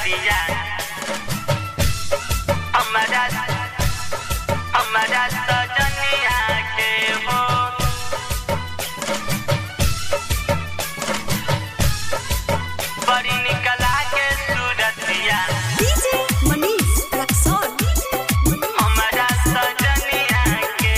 सूरतिया हमारा हमारा सजनिया के हो बड़ी निकला के सूरतिया डीजे मनीष रक्सौल हमारा सजनिया के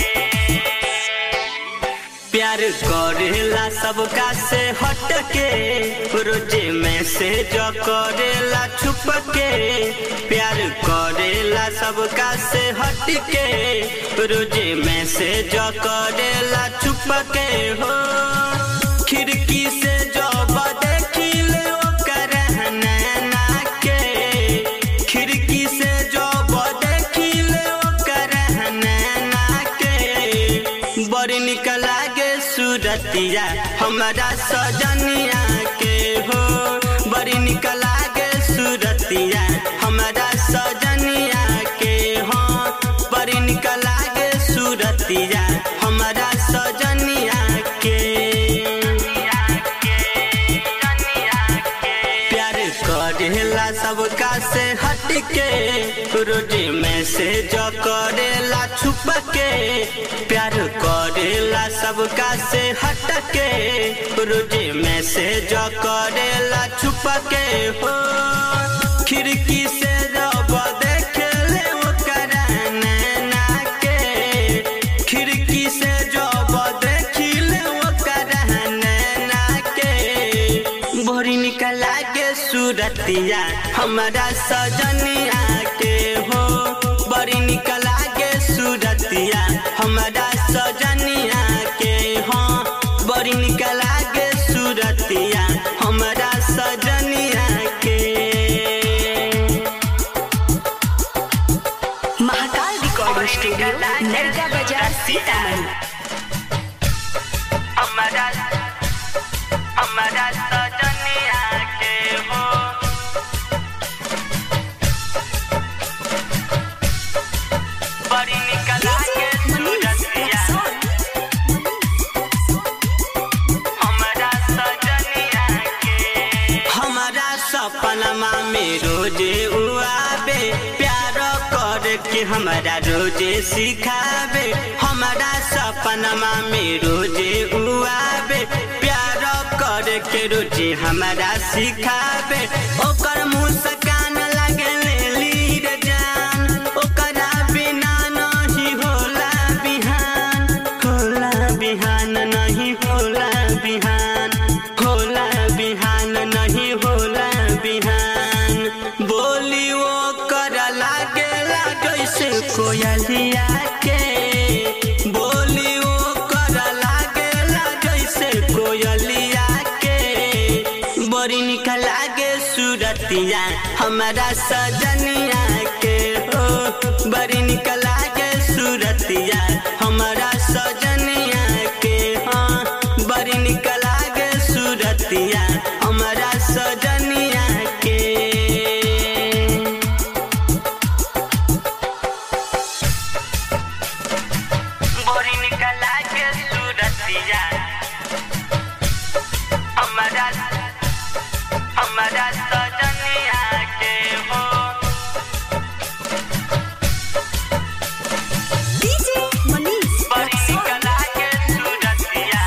प्यार करेला सबका से हट के रोजे में से जो करेला छुप के प्यार करेला सबका से हट के रोजे में से जो करेला छुप के हो खिड़की से जो देखिले ओकर नैना के खिड़की से जो देखिले ओकर नैना के बड़ी निक लागे सूरतिया हमारा सजनिया के हो बड़ी निक लागे सूरतिया हमारा सजनिया के हो बड़ी निक लागे सूरतिया हमारा सजनिया के प्यार करेला सबका से हट के रोजे में से जो करेला छुप के प्यार करेला सबका से हट के रोजे में से जो करेला छुप के हो खिड़की से रब देखे ले ओकर नैना के खिड़की से जब देखिले ओकर नैना के बड़ी निकला के सूरतिया हमारा सजनिया के हो बड़ी निकला के सूरतिया हमारा सजनिया के हो बड़ी निकला के सूरतिया हमारा सजनिया के महाकाल रिकॉर्डिंग स्टूडियो नरका बाजार सीतामढ़ी हमारा हमारा सजनिया के हो बड़ी निकला के डीजे मनीष सूरतिया रक्सौल हमारा सजनिया के हमारा सपनमा में रोजे उआबे प्यार कर के हमारा रोजे सिखाबे हमारा सपनमा में रोजे उआबे प्यार कर के रोजे हमारा सिखाबे ओकर मुस्कान लगे लीर जान ओकरा बिना नहीं होला बिहान होला बिहान नहीं होला बिहान होला बिहान नहीं होला बिहान बोली वो कर लागेला जैसे कोयलिया के बोली वो कर लागेला जैसे कोयलिया के बड़ी निक लागे सूरतिया हमारा सजनिया के हो बड़ी निक लागे सूरतिया हमारा सजनिया के हाँ बड़ी निक लागे सूरतिया हमारा सजनिया के बड़ी निक लागे सूरतिया हमारा हमारा सजनिया के हो डीजे मनीष बड़ी रक्सौल निकला के सूरतिया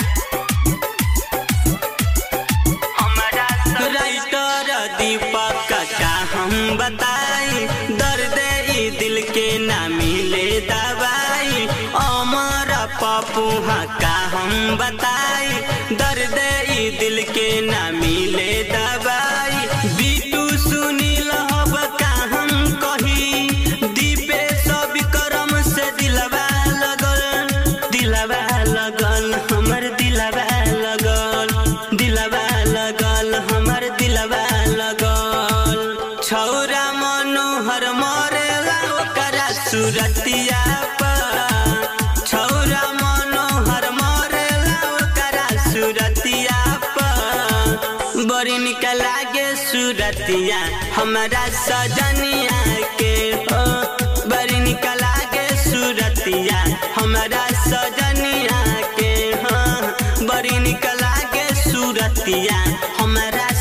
हमारा राइटर दीपक का हम बताई दर्द ई दिल के ना मिले दवाई अमर पपुहा का हम बताई दर्द ई दिल के ना मिले दवाई बीटू सुनील हब का हम कही दीपे सब करम से दिलवा लगल दिलवा लगल हमर दिलवा लगल दिलवा लगल हमर दिलवा लगल छौरा मनोहर मरेला ओकरा सूरतिया पर छौरा मनोहर मरेला ओकरा सूरतिया पर बड़ी निक लागे सूरतिया हमारा सजनिया के हो बड़ी निक लागे सूरतिया हमारा सजनिया के हाँ बड़ी निक लागे सूरतिया हमारा